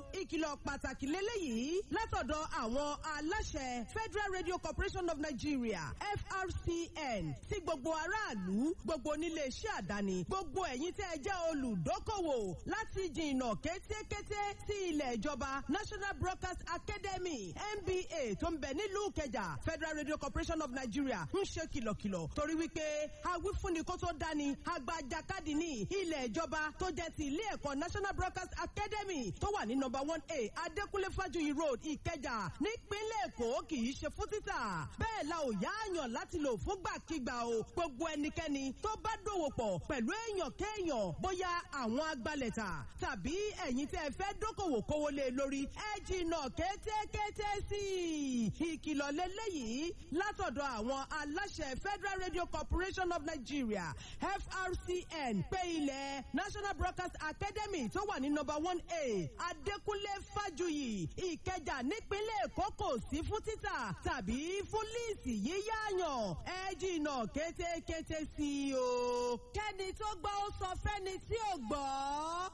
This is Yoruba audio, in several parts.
ìkìlọ̀ pàtàkì lélẹ́yìí látọ̀dọ̀ àwọn aláṣẹ Federal Radio Corporation of Nigeria FRCN sí gbogbo aráàlú gbogbo oníléeṣẹ́ àdáni gbogbo ẹ̀yin tẹ́ ẹ jẹ́ olùdókòwò láti jìnnà kétékété sí ilẹ̀ ìjọba National Broadcast Academy NBA tó ń bẹ nílùú Ìkẹjà Federal Radio Corporation of Nigeria ń ṣe kìlọ̀kìlọ̀ torí wípé awífúnni kó tó dání agbajakadì ní ilẹ̀ ìjọba tó jẹ́ ti ilé ẹ̀kọ́ National Broadcast Academy tó wà ní number one A Adékúnlé Fájuyì Road Ìkẹjà nípínlẹ̀ Èkó kì í ṣe fún títà bẹ́ẹ̀ la ò yáàyàn láti lò fúngbàkigbà o gbogbo ẹnikẹ́ni tó bá dòwò pọ̀ pẹ̀lú èèyàn kéèyàn bóyá àwọn agbalẹ̀ta tàbí ẹ̀yin tẹ́ ẹ fẹ́ dókòwò kówó lé lórí ẹ jìnnà kétékété sí i ìkìlọ̀ lélẹ́yìí látọ̀dọ̀ àwọn aláṣẹ Federal Radio Corporation of Nigeria FRCN pé ilẹ̀ National Broadcast Academy tó wà ní number one A Adékúnlé Fájuyì Ìkẹjà nípínlẹ̀ Èkó kò sí fún títà tàbí fún líìsì yíyáyàn ẹ jìnnà kétékété sí i o. kẹ́ni tó gbọ́ ó sọ fẹ́ni tí ò gbọ́.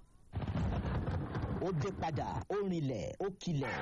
ó dé padà ó rinlẹ̀ ó kilẹ̀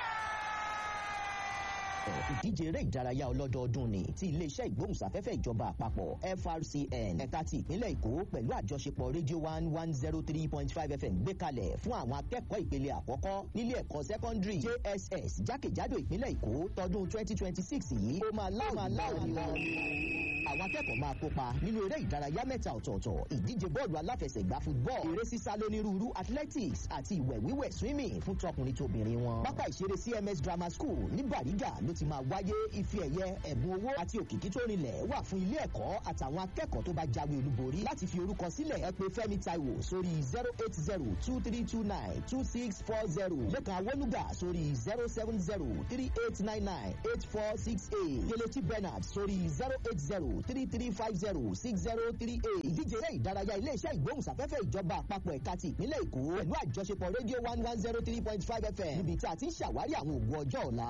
ìdíje eré ìdárayá ọlọ́dọọdún ni ti iléeṣẹ́ ìgbóhùnsáfẹ́fẹ́ ìjọba àpapọ̀ FRCN ẹ̀ka ti ìpínlẹ̀ Èkó pẹ̀lú àjọṣepọ̀ rédíò one one zero three point five FM gbé kalẹ̀ fún àwọn akẹ́kọ̀ọ́ ìpele àkọ́kọ́ nílé ẹ̀kọ́ sẹ́kọ́ndírì JSS jákèjádò ìpínlẹ̀ Èkó tọdún twenty twenty six yìí ó máa láwọn ni wọn àwọn akẹ́kọ̀ọ́ máa kópa nínú eré ìdárayá mẹ́ta ọ̀tọ̀ọ̀tọ̀ ìdíje bọ́ọ̀lù aláfẹsẹ̀gbá football eré sísá lónírúurú athletics àti ìwẹ̀ wíwẹ̀ swimming fún tọkùnrin tóbìnrin wọn. pápá ìṣeré CMS Grammar School ní Bàrígà ló ti máa wáyé ife ẹ̀yẹ ẹ̀bùn owó àti òkìkí tó rinlẹ̀ wà fún ilé ẹ̀kọ́ àtàwọn akẹ́kọ̀ọ́ tó bá jáwé olúborí láti fi orúkọ sílẹ̀ ẹ pè Fẹ́mi Táíwò sórí zero eight zero two three two nine two six four zero lẹ́kàn awọ́lúgà sórí zero seven zero three eight nine nine eight four six eight Kelechi Bernard sórí zero eight zero three three five zero six zero three eight ìdíje eré ìdárayá iléeṣẹ́ ìgbóhùnsáfẹ́fẹ́ ìjọba àpapọ̀ ẹ̀ka ti ìpínlẹ̀ Èkó pẹ̀lú àjọṣepọ̀ rédíò one one zero three point five FM níbi tí a ti ń ṣàwárí àwọn ògùn ọjọ́ ọ̀la.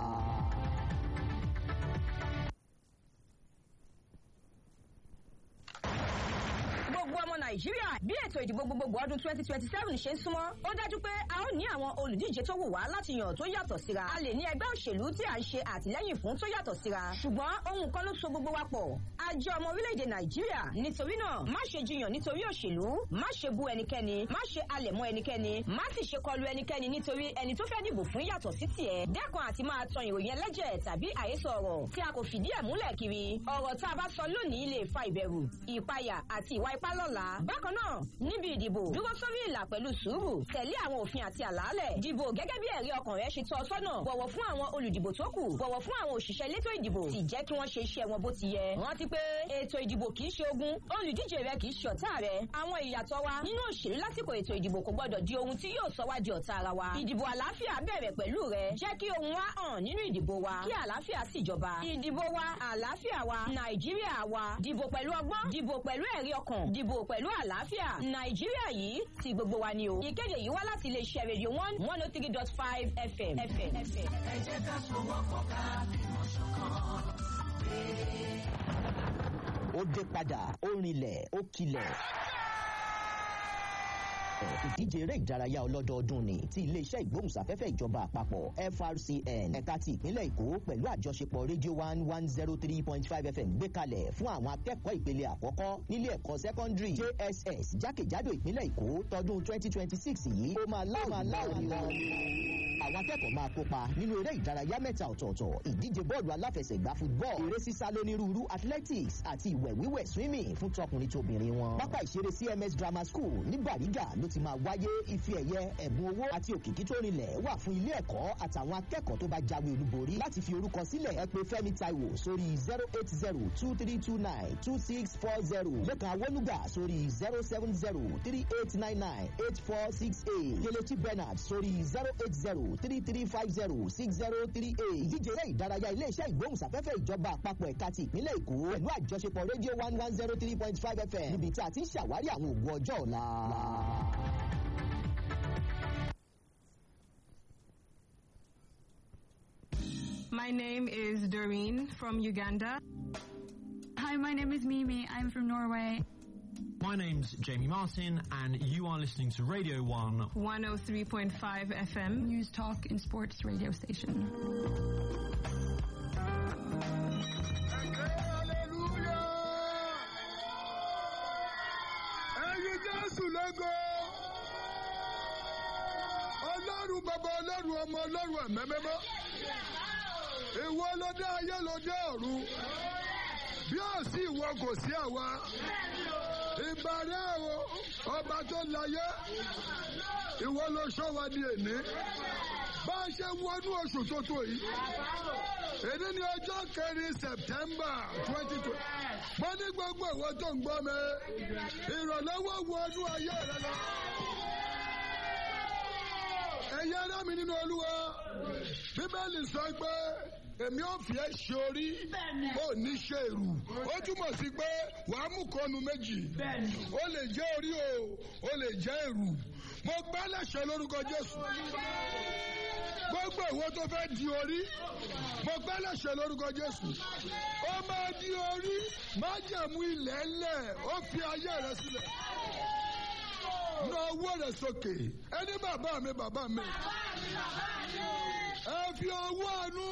gbogbo ọmọ nàìjíríà bí ètò ìdìbò gbogbogbò ọdún twenty twenty seven ṣe ń súnmọ́ ó dájú pé a ó ní àwọn olùdíje tó wù wá láti yàn tó yàtọ̀ síra a lè ní ẹgbẹ́ òṣèlú tí à ń ṣe àtìlẹ́yìn fún tó yàtọ̀ síra ṣùgbọ́n ohun kan ló so gbogbo wa pọ̀ a jẹ́ ọmọ orílẹ̀-èdè nàìjíríà nítorí náà má ṣe jiyàn nítorí òṣèlú má ṣe bú ẹnikẹ́ni má ṣe alẹ̀ mọ́ ẹnikẹ́ni má sì ṣe kọlu ẹnikẹ́ni nítorí ẹni tó fẹ́ dìbò fún yàtọ̀ sí tiẹ̀ dẹ́kun àti máa tan ìròyìn ẹlẹ́jẹ̀ tàbí àhesọ ọ̀rọ̀ tí a kò fìdí ẹ̀ múlẹ̀ kiri ọ̀rọ̀ tá a bá sọ lónìí lè fa ìbẹ̀rù ìpayà àti ìwà ipá lọ́la bákan náà níbi ìdìbò dúró sórí ìlà pẹ̀lú sùúrù tẹ̀lé àwọn òfin àti àlàálẹ̀ dìbò gẹ́gẹ́ bí ẹ̀rí ọkàn rẹ ṣe tọ́ ọ sọ́nà bọ̀wọ̀ fún àwọn olùdìbò tó kù bọ̀wọ̀ fún àwọn òṣìṣẹ́ elétò ìdìbò sì jẹ́ kí wọ́n ṣe iṣẹ́ wọn bó ti yẹ rántí pé ètò ìdìbò kì í ṣe ogun olùdíje rẹ kì í ṣe ọ̀tá rẹ àwọn ìyàtọ̀ wa nínú òṣèlú lásìkò ètò ìdìbò kò gbọdọ̀ di ohun tí yóò sọ wá di ọ̀tá ara wa ìdìbò àlàáfíà bẹ̀rẹ̀ pẹ̀lú rẹ jẹ́ kí ohun wa hàn nínú ìdìbò wa kí àlàáfíà sì jọba ìdìbò wa àlàáfíà wa nàìjíríà wa dìbò pẹ̀lú ọgbọ́n dìbò pẹ̀lú ẹ̀rí ọkàn dìbò pẹ̀lú àlàáfíà nàìjíríà yìí ti gbogbo wa ni o ìkéde yìí wá láti iléeṣẹ́ rédíò one one oh three dot five fm. ẹ jẹ́ ká sọ̀wọ́pọ̀ ká bímọ ṣọ̀kan. ó dé padà ó rinlẹ̀ ó kilẹ̀ ìdíje eré ìdárayá ọlọ́dọọdún ni ti iléeṣẹ́ ìgbóhùnsáfẹ́fẹ́ ìjọba àpapọ̀ FRCN ẹ̀ka ti ìpínlẹ̀ Èkó pẹ̀lú àjọṣepọ̀ rédíò one one zero three point five FM gbé kalẹ̀ fún àwọn akẹ́kọ̀ọ́ ìpele àkọ́kọ́ nílé ẹ̀kọ́ sẹ́kọ́ndírì JSS jákèjádò ìpínlẹ̀ Èkó tọdún twenty twenty six yìí ó máa láwọn ni wọn àwọn akẹ́kọ̀ọ́ máa kópa nínú eré ìdárayá mẹ́ta ọ̀tọ̀ọ̀tọ̀ ìdíje bọ́ọ̀lù aláfẹsẹ̀gbá football eré sísá lónírúurú athletics àti ìwẹ̀ wíwẹ̀ swimming fún tọkùnrin tóbìnrin wọn. pápá ìṣeré CMS Grammar School ní Bàrígà ló ti máa wáyé ife ẹ̀yẹ ẹ̀bùn owó àti òkìkí tó rinlẹ̀ wà fún ilé ẹ̀kọ́ àtàwọn akẹ́kọ̀ọ́ tó bá jáwé olúborí láti fi orúkọ sílẹ̀ ẹ pè Fẹ́mi Táíwò sórí zero eight zero two three two nine two six four zero lẹ́kàn awọ́lúgà sórí zero seven zero three eight nine nine eight four six eight Kelechi Bernard sórí zero eight zero three three five zero six zero three eight ìdíje eré ìdárayá iléeṣẹ́ ìgbóhùnsáfẹ́fẹ́ ìjọba àpapọ̀ ẹ̀ka ti ìpínlẹ̀ Èkó pẹ̀lú àjọṣepọ̀ rédíò one one zero three point five FM níbi tí a ti ń ṣàwárí àwọn ògùn ọjọ́ ọ̀la. My name is Doreen from Uganda. Hi, my name is Mimi. I'm from Norway. My name's Jamie Martin, and you are listening to Radio 1. 103.5 FM. News Talk and Sports radio station. ẹyin jésù lógo ọlọ́run bàbá ọlọ́run ọmọ ọlọ́run ẹ̀mẹ́mẹ́mọ́ ìwọ ló dé ayé ló dé ọ̀run bí ó sì ìwọ kò sí àwa ìbàrẹ̀ o ọba tó láyé ìwọ ló sọ wa di èní bá a ṣe wọnú oṣù tuntun yìí èdè ní ọjọ́ kẹrin september twenty twenty mo ní gbogbo ìwọ tó ń gbọ́ mi ìrànlọ́wọ́ wọnú ayé rẹ lọ. ẹ̀yin ará mi nínú olúwa bíbélì sọ pé èmi ò fi ẹ́ ṣe orí ó ní ṣe èrù ó túmọ̀ sí pé wàá mú kọ́nu méjì ó lè jẹ́ orí o ó lè jẹ́ èrù mo gbá lẹ́sẹ̀ lórúkọ jésù gbogbo ìwọ tó fẹ́ di orí mo gbá lẹ́sẹ̀ lórúkọ jésù ó máa di orí má jẹ̀mú ilẹ̀ ńlẹ̀ ó fi ayé rẹ sílẹ̀ na owó rẹ sókè ẹni bàbá mi bàbá mi ẹ fi owó àánú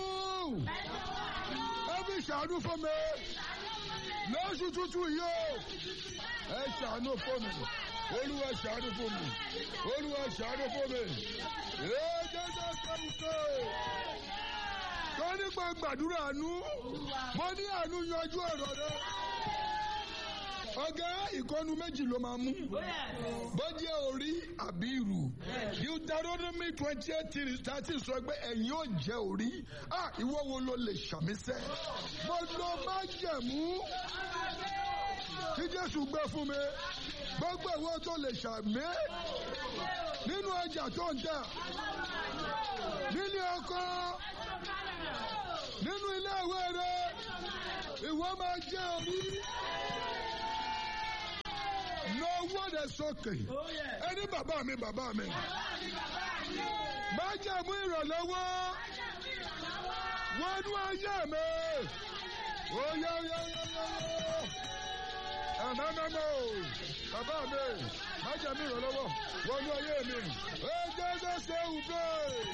ẹ fi ṣàánú fún mi lóṣù tuntun yìí o ẹ ṣàánú fún mi olúwa ṣàánú fún mi olúwa ṣàánú fún mi èdè náà sẹ́yìn tó tó nípa gbàdúrà àánú mo ní àánú yanjú ọ̀rọ̀ rẹ ọgá ìkọnu méjì ló máa mú bọ́jẹ́ orí àbí ìrù deuteronomy twenty eight thirty sọ pé ẹ̀yin ò jẹ́ orí ah ìwọ wo ló lè ṣàmísẹ́ mo lọ má jẹ̀mú tí jésù gbé fún mi gbogbo ìwọ tó lè ṣàmì nínú ọjà tó ń tà nílé ọkọ nínú ilé ìwé rẹ ìwọ máa jẹ́ orí lọ owó rẹ sókè ẹni bàbá mi bàbá mi má jẹ̀mú ìrànlọ́wọ́ wọnú ayé mi oyè oyè oyè ẹ̀mẹ́mẹ́mẹ́ o bàbá mi má jẹ̀mú ìrànlọ́wọ́ wọnú ayé mi ẹjẹ́ ẹjẹ́ ṣe é wù bẹ́ẹ̀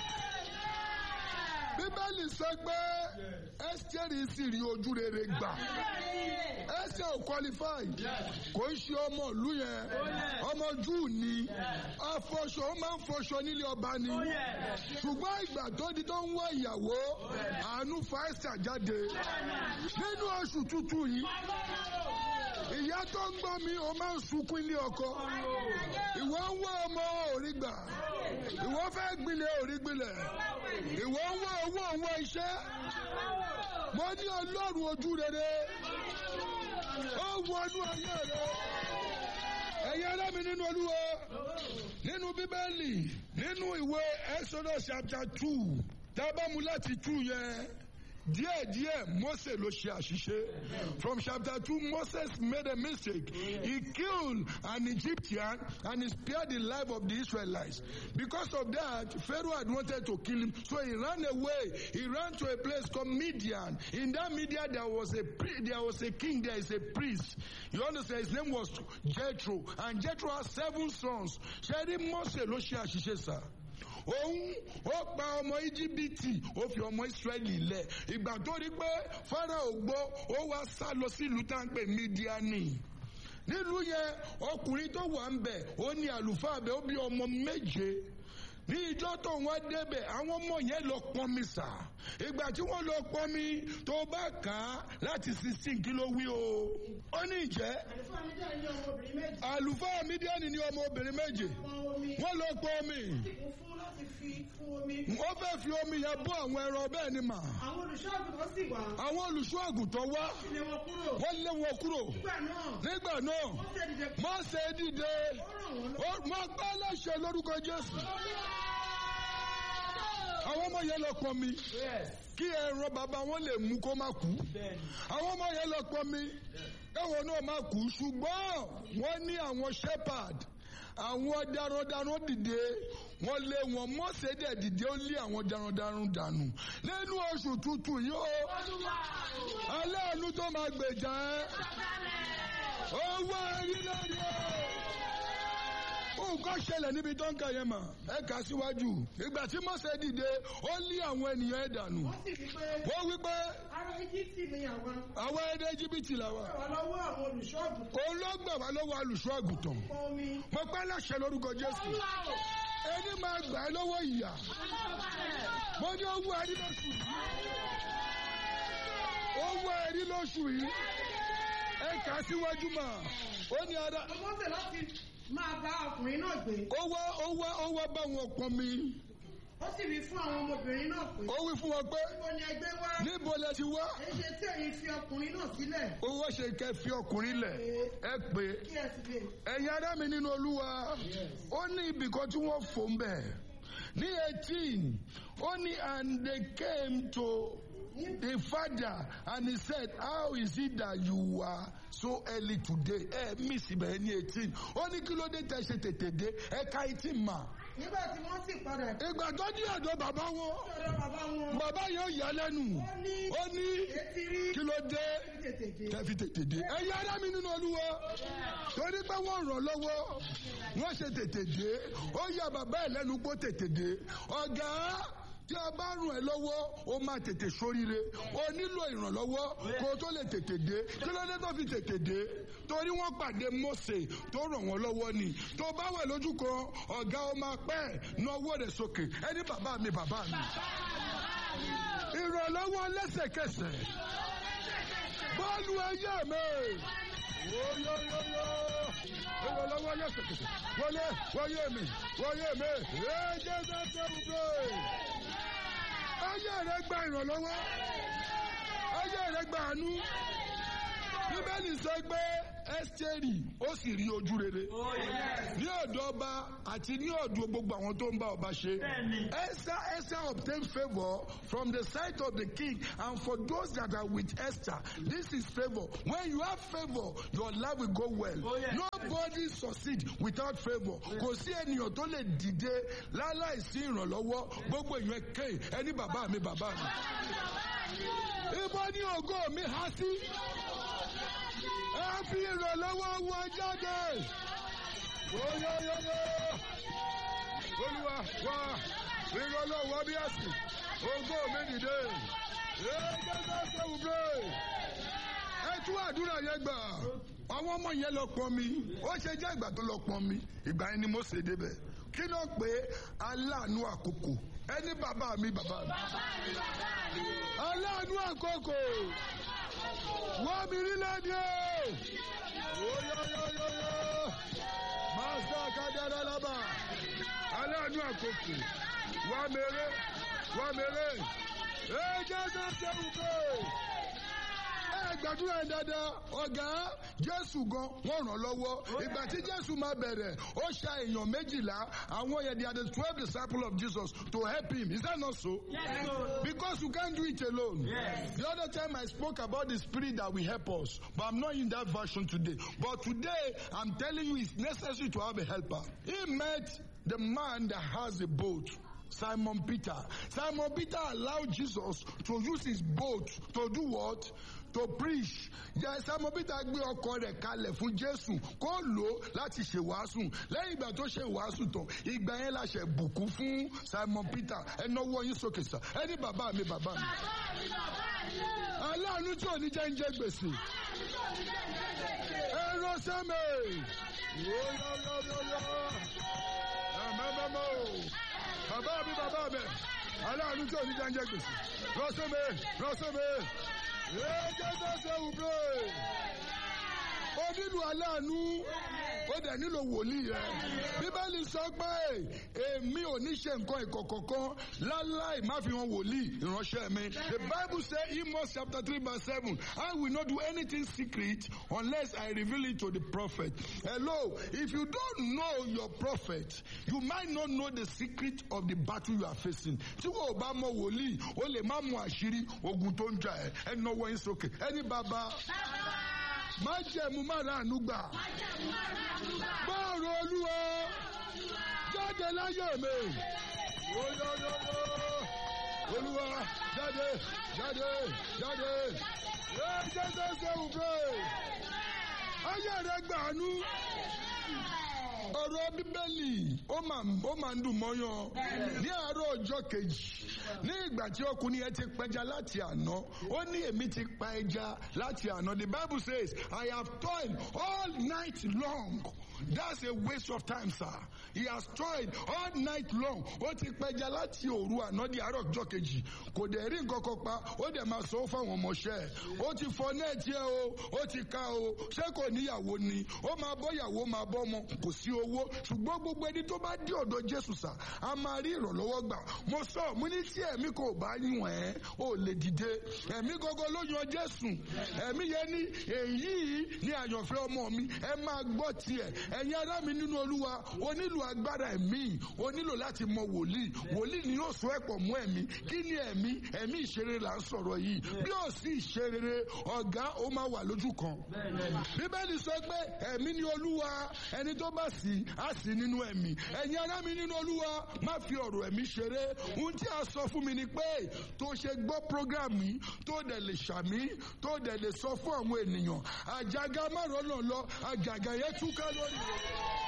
bíbélì sọ pé ẹ́sítẹ́rì sì rí ojú rere gbà ẹsẹ̀ ò qualify kò ń ṣe ọmọ ìlú yẹn ọmọ júù ni afọṣọ ó máa ń fọṣọ nílé ọba ni ṣùgbọ́n ìgbà tó di tó ń wá ìyàwó àánú fàáṣà jáde nínú oṣù tuntun yìí ìyá tó ń gbọ́ mi ò máa ń sunkún ilé ọkọ ìwọ ń wá ọmọ òrí gbà ìwọ fẹ́ gbilẹ̀ òrí gbilẹ̀ ìwọ ń wá owó òun iṣẹ́ mo ní ọlọ́run ojú rere ó wọnú ayé rẹ ẹ̀yin ẹlẹ́mi nínú olúwa nínú bíbélì nínú ìwé exodus chapter two tábàmù láti two yẹn díẹ̀díẹ̀ Mose ló ṣe àṣìṣe from chapter two Moses made a mistake he killed an Egyptian and he spared the life of the Israelites because of that Pharaoh had wanted to kill him so he ran away he ran to a place called Midian in that Midian there was a there was a king there is a priest you understand his name was Jethro and Jethro had seven sons ṣe rí Mose ló ṣe àṣìṣe sáà òun ó pa ọmọ íjíbítì ó fi ọmọ ìsírẹ́lì lẹ̀ ìgbà tó rí pé Fáráò gbọ́ ó wá sá lọ sílùú tá à ń pè mídíánì nílùú yẹn ọkùnrin tó wà ń bẹ̀ ó ní àlùfáà bẹ̀ ó bí ọmọ méje ní ìjọ tó wọn débẹ̀ àwọn ọmọ yẹn lọ pọnmi sà ìgbà tí wọ́n lọ pọnmi tó bá kà á láti sixteen kí ló wí o ó ní ìjẹ́ àlùfáà mídíánì ní ọmọ obìnrin méje wọ́n lọ pọnmi wọ́n fẹ́ fi omi yẹn bọ́ àwọn ẹran bẹ́ẹ̀ ni mà. àwọn olùṣọ́ àgùntàn sì wá. àwọn olùṣọ́ àgùntàn wá. lé wọn kúrò. wọ́n lé wọn kúrò. nígbà náà. nígbà náà. Mósè dìde. mo gbá láṣẹ lórúkọ Jésù. àwọn ọmọ yẹn lọ pọn mi. kí ẹran bàbá wọn lè mú kó má kú. àwọn ọmọ yẹn lọ pọn mi. káwọn náà má kú ṣùgbọ́n wọ́n ní àwọn shepherd àwọn darandaran dìde wọ́n lé wọn Mósè dẹ̀ dìde ó lé àwọn darandaran dànù nínú oṣù tuntun yìí ó aláàánú tó máa gbèjà ẹ́ owó ẹ̀rí lórí o nǹkan ṣẹlẹ̀ níbi tó ń kà yẹn mà ẹ kà síwájú ìgbà tí mọ́sẹ̀ dìde ó lé àwọn ènìyàn ẹ̀ dànù wọ́n sì wí pé wọ́n wí pé ará íjíbítì ni àwọn àwọn ẹ̀dẹ́ jìbìtì làwà wà lọ́wọ́ àwọn olùṣọ́àgùtàn òun ló gbà wá lọ́wọ́ olùṣọ́ àgùntàn pọn omi mo pẹ́ láṣẹ lórúkọ jésù ẹni máa gbà ẹ́ lọ́wọ́ ìyà mo ní owó ẹ̀rí lóṣù yìí owó ẹ̀rí lóṣù yìí ẹ kà síwájú mà ó ní ara mọ́sẹ̀ láti máa bá ọkùnrin náà gbé ó wá ó wá ó wá bá wọn pọn mi ó sì wí fún àwọn ọmọbìnrin náà pé ó wí fún wọn pé níbo ni ẹgbẹ́ wá níbo lẹ ti wá èyí ṣe tí ẹ̀yin fi ọkùnrin náà sílẹ̀ owó ṣe kẹ́ fi ọkùnrin lẹ̀ ẹ pé kí ẹ sì lè ẹ̀yin ará mi nínú olúwa ó ní ibì kan tí wọ́n fò ń bẹ̀ ní eighteen ó ní and they came to the father and he said how is it that you are so early today ẹ miss ibẹ̀ ní eighteen ó ní kí ló dé tẹ ṣe tètè dé ẹ ka eighteen mà nígbà tí wọ́n sì padà dé ìgbà tó dí ọ̀dọ̀ bàbá wọn ọ̀dọ̀ bàbá wọn bàbá yóò yà lẹ́nu ó ní ó ní etí rí kí ló dé tètè dé kẹfì tètè dé. ẹ̀yin ará mi nínú olúwa torí pé wọ́n ràn lọ́wọ́ wọ́n ṣe tètè dé ó yà bàbá ẹ̀ lẹ́nu pé ó tètè dé ọ̀gá tí a bá ràn ẹ́ lọ́wọ́ ó máa tètè sóríire ó nílò ìrànlọ́wọ́ kó o tó lè tètè dé kí ló dé tó fi tètè dé torí wọ́n pàdé Mósè tó ràn wọ́n lọ́wọ́ ni tó bá wà lójú kan ọ̀gá ó máa pẹ́ náwó rẹ̀ sókè ẹni bàbá mi bàbá mi ìrànlọ́wọ́ lẹ́sẹ̀kẹsẹ̀ bọ́ọ̀lù ayé mi. Oyoyoyo. Ìrànlọ́wọ́ lẹ́sẹ̀kẹsẹ̀. Wọlé wọlé mi wọlé mi. Ẹ̀jẹ̀ sẹ́sẹ̀ wùdó. Ayé rẹ̀ gba ìrànlọ́wọ́. Ayé rẹ̀ gba àánú. Bíbélì sọ pé Ẹ́sítérì ó sì rí ojú rere. Ní ọ̀dọ̀ ọba àti ní ọ̀dọ̀ gbogbo àwọn tó ń bá ọba ṣe. Esther Esther obtained favour from the sight of the king and for those that are with Esther this is favour. When you have favour your life will go well. Nobody succeed without favour. Kò sí ènìyàn tó lè dìde láláìsí ìrànlọ́wọ́ gbogbo èèyàn ké ẹni bàbá mi bàbá mi. Ibo ni ògo mi há sí? Ẹ fi ìrànlọ́wọ́ wọ jáde. Oyoyoyo. Olúwa wá ìrànlọ́wọ́ bí ẹ̀sìn. Ògo mi dìde. Ẹgbẹ́ sẹ́sẹ́ wùdó. Ẹ tún àdúrà yẹn gbà. Àwọn ọmọ yẹn lọ pọn mi. Ó ṣe jẹ́ ìgbà tó lọ pọn mi. Ìgbà yẹn ni mo ṣe débẹ̀. Kí ló pé aláàánú àkókò? Ẹni bàbá mi bàbá mi. Aláàánú àkókò. Wọ́n mi rí lẹ́ni o. Oyoyoyoyo. Màsà kádàrá lábà. Aláàánú àkókò. Wọ́n mèrè. Wọ́n mèrè. Ẹ jẹ́ sẹ́sẹ́ wùdó ẹ gbàdúrà yẹn dáadáa ọ̀gá jésù gan wọ́n ràn lọ́wọ́ ìgbà tí jésù máa bẹ̀rẹ̀ ó ṣa èèyàn méjìlá àwọn yẹn they are the twelve disciples of jesus to help him is that not so. Yes, because you can't do it alone. Yes. the other time i spoke about the spirit that will help us but i'm not in that version today but today i'm telling you it's necessary to have a helper. he met the man that has a boat. Simon Peter. Simon Peter allowed Jesus to use his boat to do what? To preach. Yeah, Simon Peter gbé ọkọ rẹ̀ kalẹ̀ fún Jésù kó lò ó láti ṣe wàásù. Lẹ́yìn ìgbà tó ṣe wàásù tán, ìgbà yẹn la ṣe bùkún fún Simon Peter. Ẹ náwó yín sókè sá. Ẹ ní bàbá mi bàbá mi. Aláàánú tí ò ní jẹ́ ń jẹ́ gbèsè. Ẹ rọ sẹ́mi. Ẹ̀mẹ́mẹ́mọ́ bàbá mi bàbá mi aláàánú tí ò ní jẹ́ńjẹ́ gbèsè rọ́sọ́mẹ́ rọ́sọ́mẹ́ ẹ̀ẹ́dẹ́ sẹ́sẹ́ wùdó ó nílò aláàánú ó dẹ̀ nílò wòlíì rẹ̀ bíbélì sọ pé èmi ò ní ṣe nǹkan ìkọ̀kọ̀ kan láláì má fi hàn wòlíì ìránṣẹ́ mi the bible say amos chapter three verse seven i will not do anything secret unless i reveal it to the prophet hello if you don't know your prophet you might not know the secret of the battle you are facing tí wọ́n ò bá mọ wòlíì o lè má mọ àṣírí ogun tó ń jà ẹ́ ẹ náwó yín sókè ẹni bàbá má jẹ̀mú má ra àánú gbà bọ́ọ̀rọ̀ olúwa jáde láyé mi olóyòyò olúwa jáde jáde jáde ẹ jẹ́jẹ́ sẹ́wù pé ayé rẹ gbàánú ọ̀rọ̀ bíbélì ó máa ó máa ń dùn mọ́yán ní àárọ̀ ọjọ́ kejì ní ìgbà tí ọkùnrin yẹn ti pẹja láti àná ó ní èmi ti pa ẹja láti àná the bible says i have toiled all night long that's a waste of time sir he has toiled all night long ó ti pẹja láti òru àná di àárọ̀ ọjọ́ kejì kò dẹ̀ rí nǹkan kan pa ó dẹ̀ máa sọ fáwọn ọmọọṣẹ́ ẹ̀ ó ti fọ nẹ́ẹ̀tì ẹ̀ o ó ti ká o ṣé kò níyàwó ni ó máa bọ́ ìyàwó máa bọ́ ọmọ kò sí owó ṣùgbọ́n gbogbo ẹni tó bá dé ọ̀dọ̀ jésù sà á máa rí ìrànlọ́wọ́ gbà mo sọ mo ní tí ẹ̀mí kò bá yàn ẹ́ ò lè dìde ẹ̀mí gọ́gọ́ ló yan jésù ẹ̀mí yẹn ní èyí ní àyànfẹ́ ọmọ mi ẹ máa gbọ́ tiẹ̀ ẹ̀yin ará mi nínú olúwa o nílò agbára ẹ̀mí o nílò láti mọ wòlíì wòlíì ni yóò sọ ẹ̀ pọ̀ mú ẹ̀mí kí ni ẹ̀mí ẹ̀mí ìṣeré là ń sọ̀rọ̀ yìí bí ó sì ìṣeré ọ̀gá ó máa wà lójú kan bíbélì sọ pé ẹ̀mí ni olúwa ẹni tó bá sì á sì nínú ẹ̀mí ẹ̀yin ará mi nínú olúwa má fi ọ̀rọ̀ ẹ̀mí ṣeré ohun tí a sọ fún mi ni pé tó ṣe gbọ́ program yìí tó dẹ̀ lè ṣàmí tó dẹ̀ lè sọ fún àwọn ènìyàn àjàgà márùn náà lọ àjàgà yẹn túká lórí rẹ̀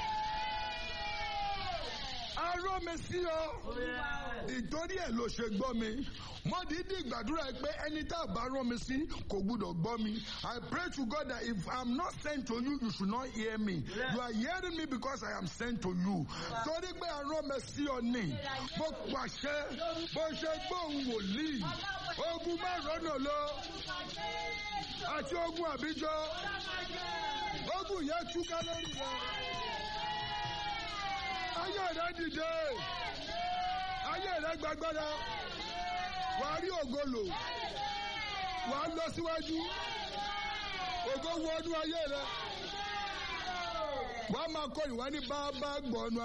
arọ́ mi sí ọ ìtorí ẹ̀ ló ṣe gbọ́ mi mo dídí gbàdúrà pé ẹni tá a bá rán mi sí kò gbúdọ̀ gbọ́ mi I pray to God that if I am not sent to you you should not hear me you are hearing me because I am sent to you torí pé arọ́ mi sí ọ ní mo pàṣẹ bó ṣe gbóhùn wòlíì ogun márùn-ún lọ àti ogun àbíjọ ogun yẹn túká lórí rẹ ayé rẹ dìde ayé rẹ gbàgbára wà á rí ògo lò wà á lọ síwájú ògo wọnú ayé rẹ wà á máa kọ́ ìwà ní bá bá gbọ̀nù.